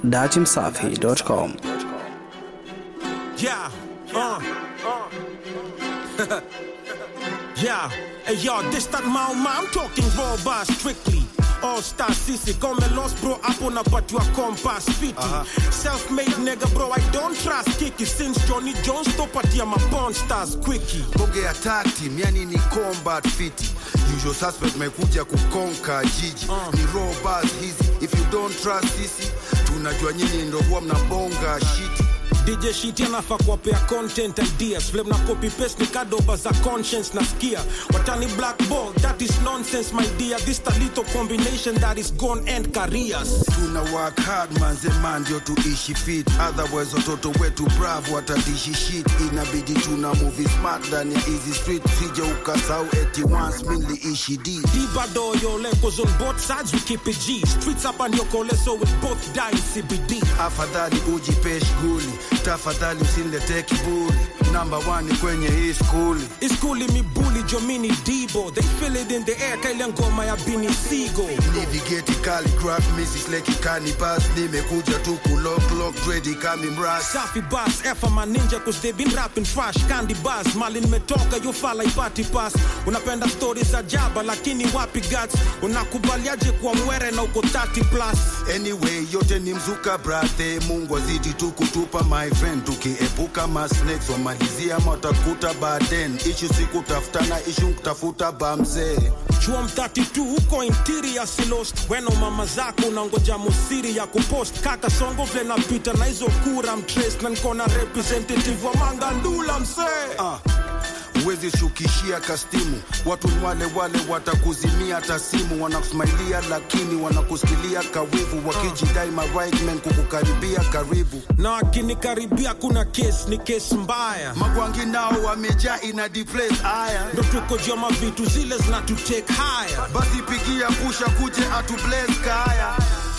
datimsafi.com. Yeah, uh, yeah. Hey yo, this that Mao Ma, I'm talking raw bars strictly. All star sisi, come lost bro, hapo napatiwa compass fiti. Self-made nigga bro, I don't trust kiki. Since Johnny Jones topatia ma porn stars quickie. bonge ya tag team yani ni combat fiti usual suspect mekuja kukonka jiji ni raw bars hizi if you don't trust sisi tunajua nyinyi ndo huwa mnabonga shiti DJ Shiti anafaa kuwapea content ideas vile mna copy paste ni kadoba za conscience nasikia watani black ball that is nonsense my dear this a little combination that is gone end careers tuna work hard manze man ndio tuishi fit otherwise watoto wetu bravo watadishi shit inabidi tuna movie smart ndani ya easy street sije ukasau eti once mi niliishi d Dibado yo levels on both sides we keep it G streets up and your cole so we both die in CBD afadhali ujipe shughuli tafadhali usinilete kiburi namba one kwenye hii skuli iskuli mibuli jomini dibo they feel it in the air kaile ngoma ya bini sigo navigate calligraph mrs leki canibus nimekuja tu kulocklock dredi kami mras safi bas efa maninja cause they been rapping trash candy bars mali nimetoka yo fala ipati pass unapenda stories za jaba lakini wapi guts unakubaliaje kuwa mwere na uko 30 plus anyway yote ni mzuka brathe mungu azidi tu kutupa my friend tukiepuka masnakes wamalizia matakuta baden ishu si kutafutana ishu kutafuta bamzee chuom 32 huko interior silost weno mama zako unangoja musiri ya kupost kaka songo vile napita na hizo kura mtrace na nkona representative wa mangandula msee ah. Uwezi shukishia kastimu, watu ni wale wale watakuzimia tasimu, wanakusmailia lakini wanakusikilia kawivu, wakijidai ma right men kukukaribia karibu. na wakinikaribia kuna kes ni kes mbaya Magwangi nao wamejaa ina deplace aya, ndo tuko joma vitu zile zinatutake haya basi pigia pusha kuje atu bless kaya.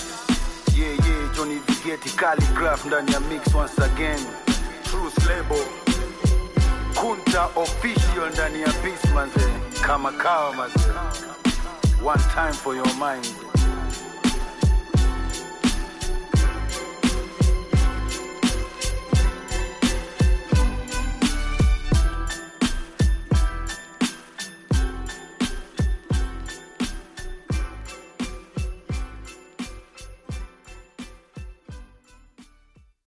Yeah, yeah, Johnny Vigeti calligraph ndani ya mix once again. Truth label. Kunta official ndani ya beats manze, kama kawa manze. One time for your mind.